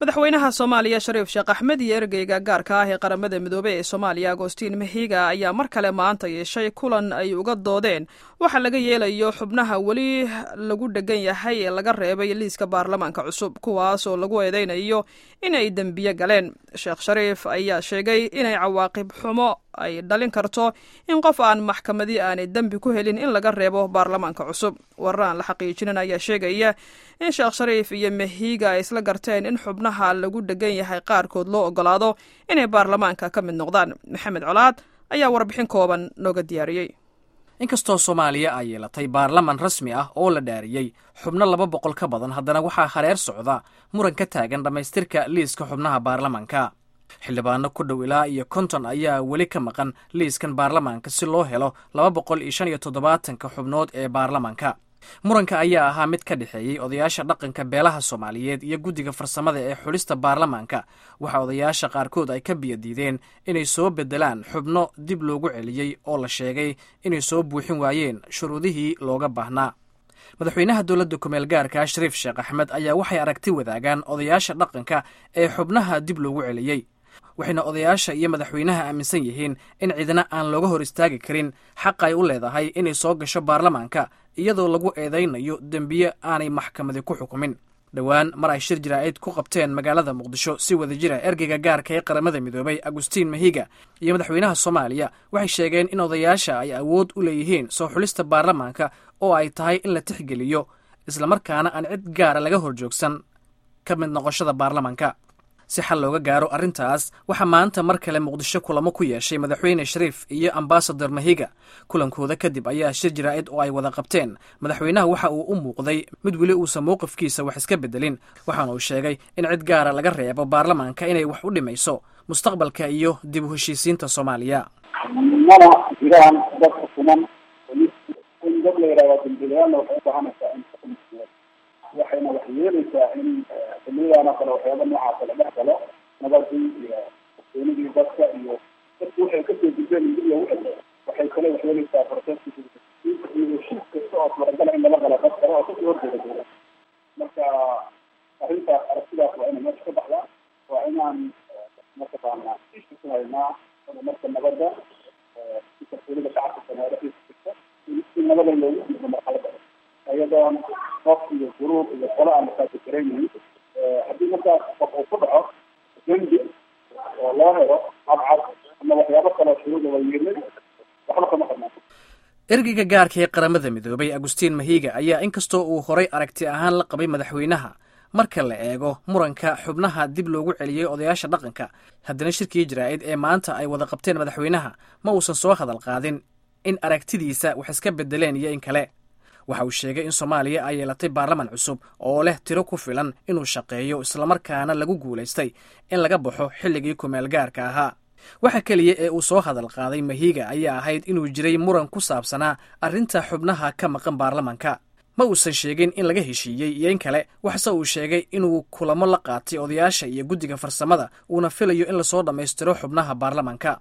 madaxweynaha soomaaliya shariif sheekh axmed iyo ergeyga gaarka ah ee qaramada midoobey ee soomaaliya agostiin mahiga ayaa mar kale maanta yeeshay kulan ay uga doodeen waxa laga yeelayo xubnaha weli lagu dhegan yahay ee laga reebay liiska baarlamaanka cusub kuwaas oo lagu eedeynayo inay dembiye galeen sheekh shariif ayaa sheegay inay cawaaqib xumo ay dhalin karto in qof aan maxkamadi aanay dembi ku helin in laga reebo baarlamaanka cusub warar aan la xaqiijinin ayaa sheegaya in sheekh shariif iyo mahiga ay isla garteen in xubnaha lagu dhegan yahay qaarkood loo ogolaado inay baarlamaanka ka mid noqdaan maxamed colaad ayaa warbixin kooban nooga diyaariyey inkastoo soomaaliya ay yeelatay baarlaman rasmi ah oo la dhaariyey xubno laba boqol ka badan haddana waxaa hareer socda muran ka taagan dhammaystirka liiska xubnaha baarlamanka xildhibaano ku dhow ilaa iyo konton ayaa weli ka maqan liiskan baarlamaanka si loo helo laba boqol iyo shan iyo toddobaatanka xubnood ee baarlamanka muranka ayaa ahaa mid ka dhexeeyey odayaasha dhaqanka beelaha soomaaliyeed iyo guddiga farsamada ee xulista baarlamaanka waxa odayaasha qaarkood ay ka biyadiideen inay soo beddelaan xubno dib loogu celiyey oo la sheegay inay soo buuxin waayeen shuruudihii looga baahnaa madaxweynaha dowladda kumeel gaarka shariif sheekh axmed ayaa waxay aragti wadaagaan odayaasha dhaqanka ee xubnaha dib loogu celiyey waxayna odayaasha iyo madaxweynaha aaminsan yihiin in cidna aan looga hor istaagi karin xaq ay u leedahay inay soo gasho baarlamaanka iyadoo lagu eedaynayo dembiye aanay maxkamadi ku xukumin dhowaan mar ay shir jaraa'id ku qabteen magaalada muqdisho si wada jira ergeyga gaarka ee qaramada midoobay agustiin mahiga iyo madaxweynaha soomaaliya waxay sheegeen in odayaasha ay awood u leeyihiin soo xulista baarlamaanka oo ay tahay in la tixgeliyo islamarkaana aan cid gaara laga hor joogsan ka mid noqoshada baarlamaanka si xal looga gaaro arrintaas waxaa maanta mar kale muqdisho kulamo ku yeeshay madaxweyne shariif iyo ambasador mahiga kulankooda kadib ayaa shir jaraa'id oo ay wada qabteen madaxweynaha waxa uu u muuqday mid weli uusan mowqifkiisa wax iska beddelin waxaana uu sheegay in cid gaara laga reebo baarlamaanka inay wax u dhimayso mustaqbalka iyo dib u heshiisiinta soomaaliya mana jiraan dad xukuman in dad la yidhahda dambiilayaanna waxay u baahanaysaa in waxayna wax yeelaysaa in xiliyadaana kale waxyaaba noocaasa la dhex galo nabadii iyo kalsoonidii dadka iyo dadku waxay kasoo gudbeen in dib loogu celiyo waxay kale wax yeelaysaa proceska iyo heshiis kasta oo suuragala in lala galo dad kale oo kasoo horjeeda dowlad marka arrintaas aragtidaas waa inay meesha ka baxdaa waa inaan mataqaanaa isha ku haynaa marka nabadda si kalsoonida shacabka soomaaliya dhexdiisa jirta si nabada loogu gudbo marxalada ayadoon qof iyo guruub iyo qolo aan markaasi garaynayn haddii markaas qof uu ku dhaco dembi oo loo helo cadcad ama waxyaabo kaleo shuruuda wayeelay waxba kama qabnaa ergeyga gaarka ee qaramada midoobay agustiin mahiga ayaa inkastoo uu horay aragti ahaan la qabay madaxweynaha marka la eego muranka xubnaha dib loogu celiyey odayaasha dhaqanka haddana shirkii jaraa'id ee maanta ay wada qabteen madaxweynaha ma uusan soo hadal qaadin in aragtidiisa wax iska beddeleen iyo in kale waxa uu sheegay in soomaaliya ay yeelatay baarlaman cusub oo leh tiro ku filan inuu shaqeeyo islamarkaana lagu guulaystay in laga baxo xilligii kumeel gaarka ahaa waxa keliya ee uu soo hadal qaaday mahiga ayaa ahayd inuu jiray muran ku saabsanaa arrinta xubnaha ka maqan baarlamanka ma uusan sheegin in laga heshiiyey iyo in kale waxse uu sheegay inuu kulamo la qaatay odayaasha iyo guddiga farsamada uuna filayo in lasoo dhammaystiro xubnaha baarlamanka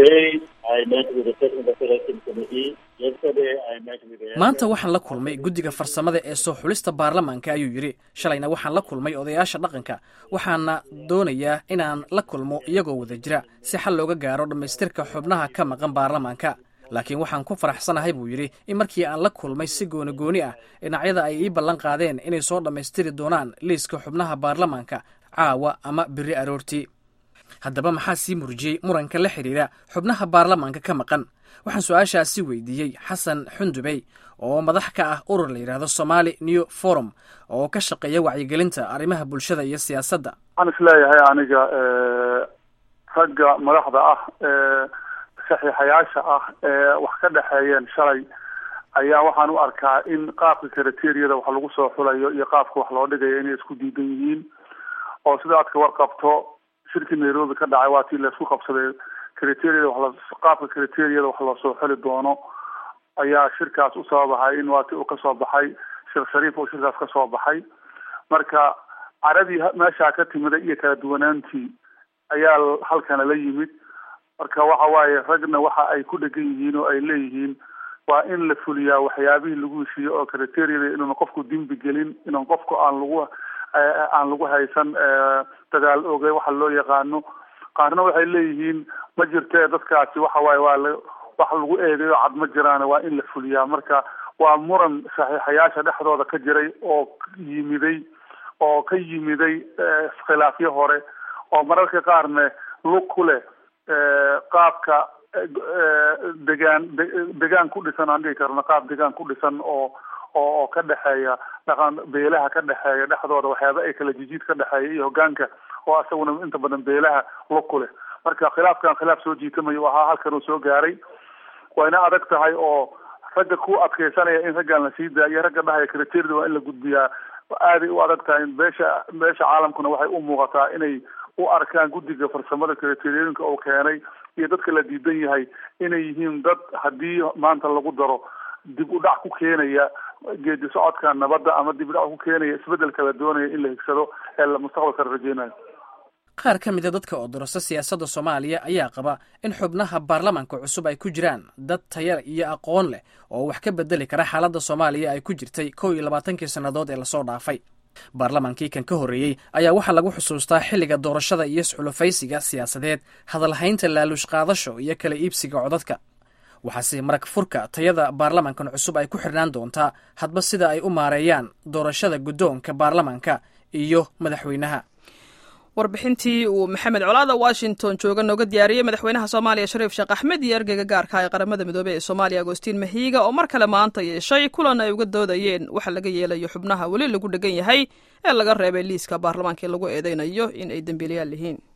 maanta waxaan la kulmay guddiga farsamada ee soo xulista baarlamaanka ayuu yidhi shalayna waxaan la kulmay odayaasha dhaqanka waxaana doonayaa inaan la kulmo iyagoo wada jira si xal looga gaaro dhammaystirka xubnaha ka maqan baarlamaanka laakiin waxaan ku faraxsanahay buu yidhi in markii aan la kulmay si gooni gooni ah dhinacyada ay ii ballan qaadeen inay soo dhammaystiri doonaan liiska xubnaha baarlamaanka caawa ama biri aroortii haddaba maxaa sii murjiyey muranka la xidhiira xubnaha baarlamaanka ka maqan waxaan su-aashaasi weydiiyey xasan xundubey oo madax ka ah urur la yidhaahdo somali new forum oo ka shaqeeya wacyigelinta arrimaha bulshada iyo siyaasadda waxaan isleeyahay aniga ragga madaxda ah ee saxiixayaasha ah ee wax ka dhexeeyeen shalay ayaa waxaan u arkaa in qaabka kriteriyada wax lagu soo xulayo iyo qaabka wax loo dhigayo inay isku diidan yihiin oo sida aad ka warqabto shirkii nairobi ka dhacay waa tii laisku qabsaday criteriyada wax qaabka criteriyada wax loosoo xuli doono ayaa shirkaas u sababahay in waa ti uu kasoo baxay sheekh shariif uu shirkaas kasoo baxay marka caradii meeshaa ka timida iyo kala duwanaantii ayaa halkana la yimid marka waxa waaye ragna waxa ay ku dhegan yihiin oo ay leeyihiin waa in la fuliyaa waxyaabihii lagu heshiiyey oo criteriyada inuuna qofku dembi gelin inuun qofku aan lagu aan lagu haysan dagaal oge waxa loo yaqaano qaarna waxay leeyihiin ma jirtee dadkaasi waxa waaye waa la wax lagu eedeeyo cad ma jiraan waa in la fuliyaa marka waa muran saxiixayaasha dhexdooda ka jiray oo yimiday oo ka yimiday khilaafyo hore oo mararka qaarne lug ku leh qaabka degaan degaan ku dhisan aan dhihi karno qaab degaan ku dhisan oo oo oo ka dhexeeya dhaqan beelaha ka dhexeeya dhexdooda waxyaaba ay kala jijiid ka dhexeeya iyo hogaanka oo asaguna inta badan beelaha lug ku leh marka khilaafkan khilaaf soo jiitamayo ahaa halkan uu soo gaaray wayna adag tahay oo ragga ku adkeysanaya in raggan la sii daayo ragga dhahaya kriteerida waa in la gudbiyaa aaday u adag tahay beesha beesha caalamkuna waxay u muuqataa inay u arkaan guddiga farsamada kriteeriyooyinka uu keenay iyo dadka la diidan yahay inay yihiin dad haddii maanta lagu daro dib u dhac ku keenaya geedi socodka nabadda ama dib u dhac ku keenaya isbeddelka la doonaya in la higsado ee la mustaqbalka la rajeynayo qaar ka mida dadka oo dorasa siyaasadda soomaaliya ayaa qaba in xubnaha baarlamaanka cusub ay ku jiraan dad taya iyo aqoon leh oo wax ka bedeli kara xaaladda soomaaliya ay ku jirtay kow iyo labaatankii sannadood ee lasoo dhaafay baarlamaankii kan ka horreeyey ayaa waxaa lagu xusuustaa xilliga doorashada iyo isxulufaysiga siyaasadeed hadalhaynta laaluush qaadasho iyo kala iibsiga codadka waxaase marag furka tayada baarlamankan cusub ay ku xirnaan doontaa hadba sida ay u maareeyaan doorashada guddoonka baarlamanka iyo madaxweynaha warbixintii uu maxamed colaada washington jooga nooga diyaariyey madaxweynaha soomaaliya shariif sheekh axmed iyo ergeyga gaarka ee qaramada midoobey ee soomaaliya agostiin mahiiga oo mar kale maanta yeeshay kulan ay uga doodayeen waxa laga yeelayo xubnaha weli lagu dhegan yahay ee laga reebay liiska baarlamaanka ee lagu eedeynayo in ay dembiilayaal yihiin